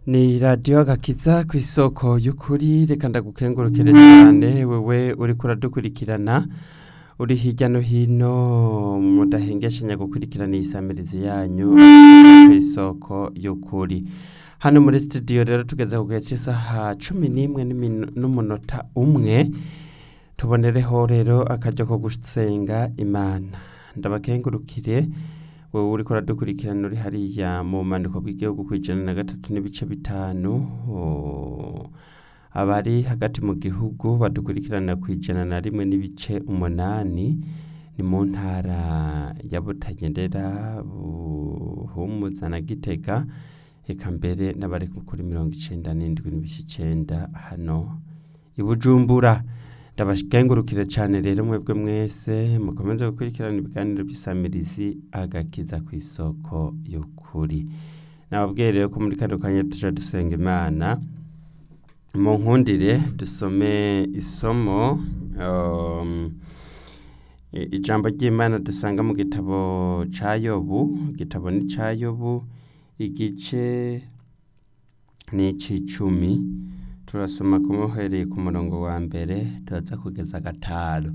ni radiyo agakiza ku isoko y'ukuri reka ndagukengurukire cyane wewe uriko uradukurikirana uri hirya no hino mudahengeshanya gukurikirana iyi samirizi yanyu ku isoko y'ukuri hano muri studio rero tugeze ku gihe cy'isaha cumi n'imwe n'iminu- n'umunota umwe tubonereho rero akaryo ko gusenga imana ndabakengurukire wowe uriko uradukurikirana uri hariya mu bumanuko bw'igihugu ku ijana na gatatu n'ibice bitanu oh, abari hagati mu gihugu badukurikirana ku ijana na rimwe n'ibice umunani ni mu ntara ya butagendera buhumuza na gitega eka mbere n'abari kuri mirongo icenda n'indwi n'ibice icenda hano i bujumbura ndabakengurukire cyane rero mwebwe mwese mukomeze gukurikirana ibiganiro by'isamirizi agakiza ku isoko y'ukuri nababwiye rero ko muri kano kanya tuja dusenga imana mu nkundire dusome isomo um, i- ijambo ry'imana dusanga mu gitabo ca yobu igitabo ni ca yobu igice ni ic'icumi turasoma kumuhereye ku murongo wa mbere turaza kugeza gatanu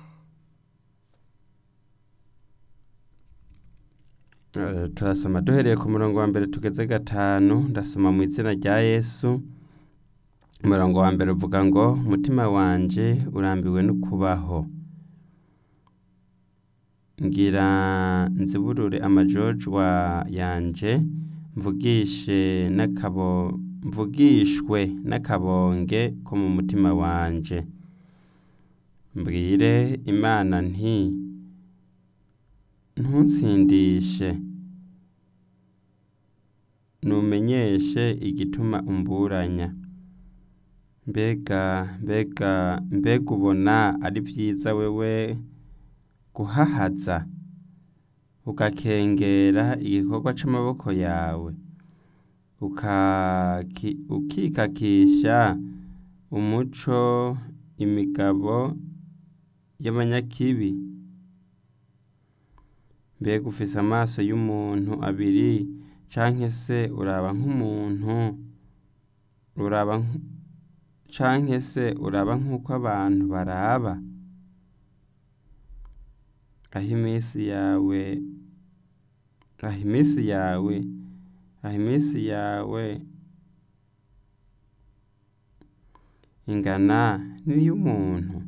Eh, turasoma duhereye ku murongo wa mbere tugeze gatanu ndasoma mu izina rya yesu umurongo wa mbere uvuga ngo umutima wanje urambiwe no kubaho ngira nziburure amajojwa yanje mvugishe n'akabo mvugishwe n'akabonge ko mu mutima wanje mbwire imana nti ntunsindishe numenyeshe igituma umburanya mbega mbega mbega ubona ari byiza wewe guhahaza ugakengera igikorwa c'amaboko yawe ukaki- ukikakisha umuco imigabo y'abanyakibi mbega ufise amaso y'umuntu abiri canke se uraba nk'umuntu uraba nk- canke se uraba nk'uko abantu baraba aho iminsi yawe aho iminsi yawe aho iminsi yawe ingana n'iy'umuntu